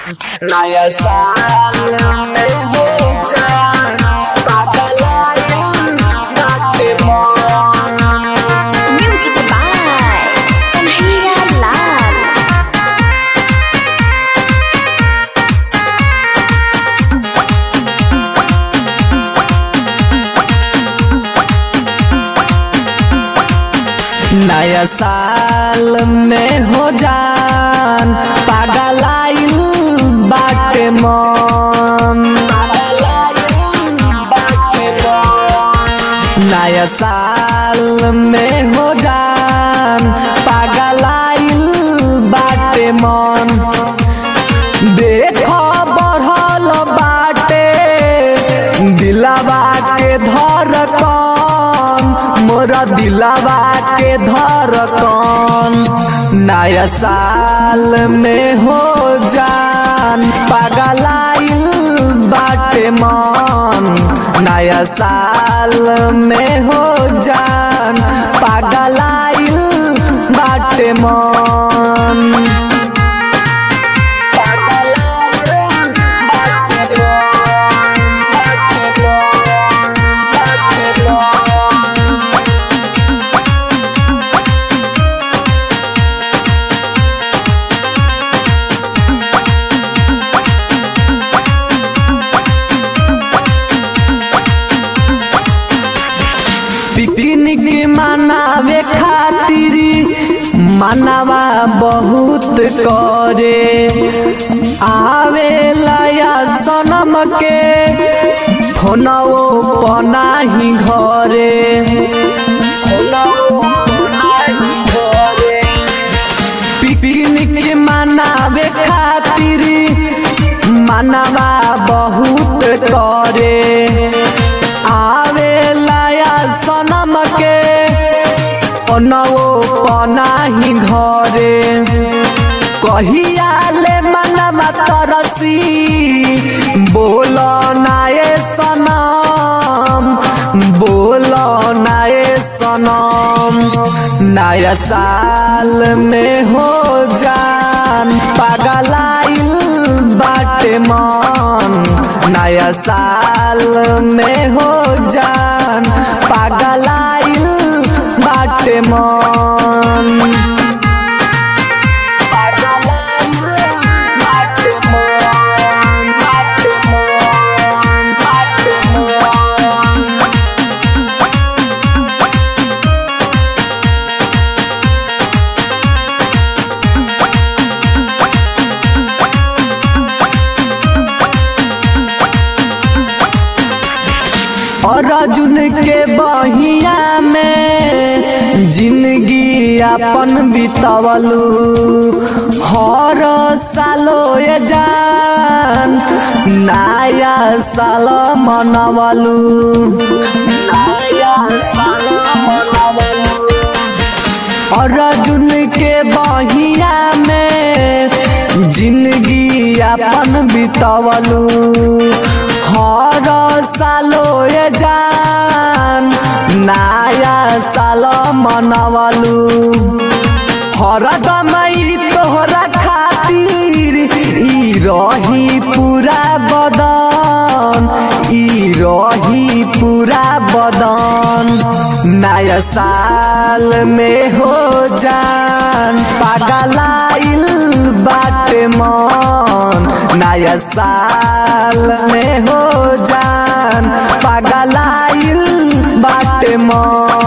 नया साल में हो जान पागल आइल बाटे मन Music by Kanhaiya Lal. नया साल में हो जान पागल आइल बाटे मन नया साल में हो जान पागल आइल बाटे मन देखो बढ़ल बाटे दिलावा के धड़कन मोरा दिलावा के धड़कन नया साल में हो जान पागल आइल बाटे मन नया साल में हो जान पागल आइल बाटे मन पिकनिक मनावे खातिर मनवा बहुत करे आवे लाया सनम के फोनवो पनाही घरे पिकनिक मनावे खातिर मनवा बहुत करे आवे लाया सनम के ओनवो पनाही घरे कहिया ले मनवा तरसी बोल नाए सनम बोल नाए सनम नया साल में हो जान पागल आइल बाटे मन नया साल में हो जान पागल आइल बाटे मन पागल आइल बाटे मन बाटे मन बाटे मन और अर्जुन के बहिया में जिंदगी अपन बितवलू हर सालो ये जान नया साल मनवलू नया साल मनवलू और अर्जुन के बहिया में जिंदगी अपन बितवलू हर सालो ये जान नया साल मनवलू हरदम ई तोहरा खातिर ई रही पूरा बदन ई रही पूरा बदन नया साल में हो जान पागल आइल बाटे मन नया साल में हो जान पागल आइल बाटे मन